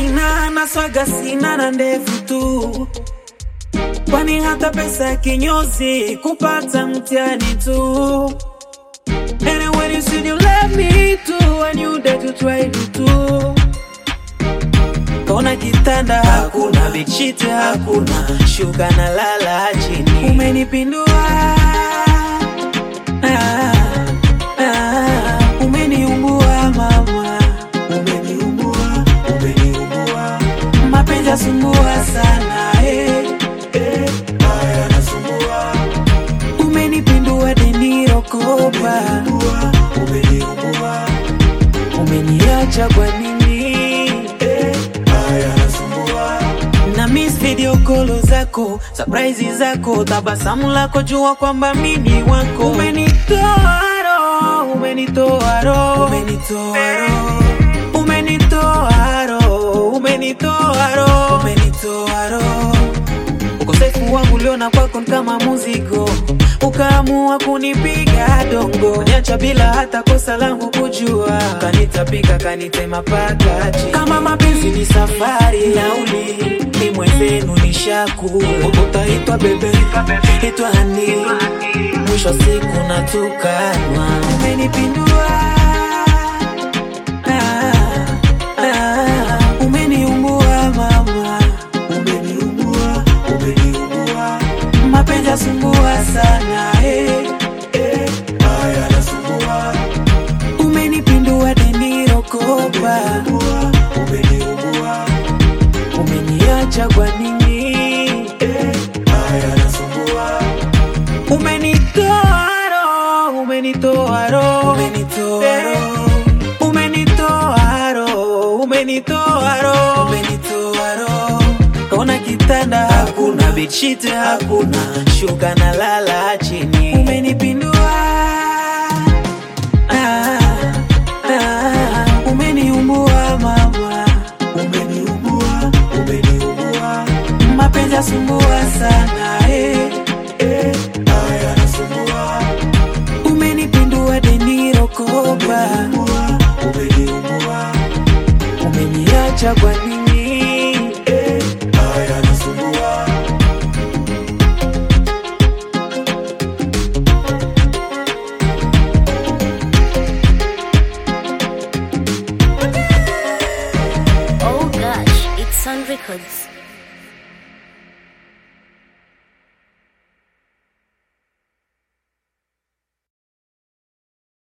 sina na swaga sina na ndevu tu, kwani hata pesa ya kinyozi kupata mtihani tu. And when you said you love me too, I knew that you tried it too. Kona kitanda hakuna, bichite hakuna, shuka na lala chini. Umenipindua ah, ah, umeniumbua mama, umeniumbua, umeniumbua. Mapenzi yasumbua sana eh, eh, haya yanasumbua. Umenipindua deniro kopa, umeniumbua, umeniacha kwa nini eh, haya yanasumbua na miss video call zako surprise zako tabasamu lako jua kwamba mimi wako umenitoa roho umenitoa roho umenitoa roho umenitoa roho umenitoa roho umenitoa roho ukosefu wangu uliona kwako ni kama muzigo ukaamua kunipiga dongo niacha bila hata kosa langu kujua kanitapika kanitema pakachi kama mapenzi ni safari nauli ni mwenzenu ni shaku utaitwa bebe itwa hani mwisho wa siku natukanwa umenipindua ah, ah, umeniumbua mama umeniumbua umeniumbua mapenzi yasumbua sana eh, eh, haya yanasumbua umenipindua deniro kopa umeniumbua umeniacha kwa nini eh, haya yanasumbua umenitoa roho umenitoa roho umenitoa roho umenitoa roho umenitoa roho umenitoa roho kona kitanda hakuna bichite hakuna shuka na lala chini umenipindua ah, ah, umeniumbua mama umeniumbua umeniumbua mapenzi yasumbua sana eh, eh, haya yanasumbua umenipindua deniro kopa umeniumbua umeniacha kwa nini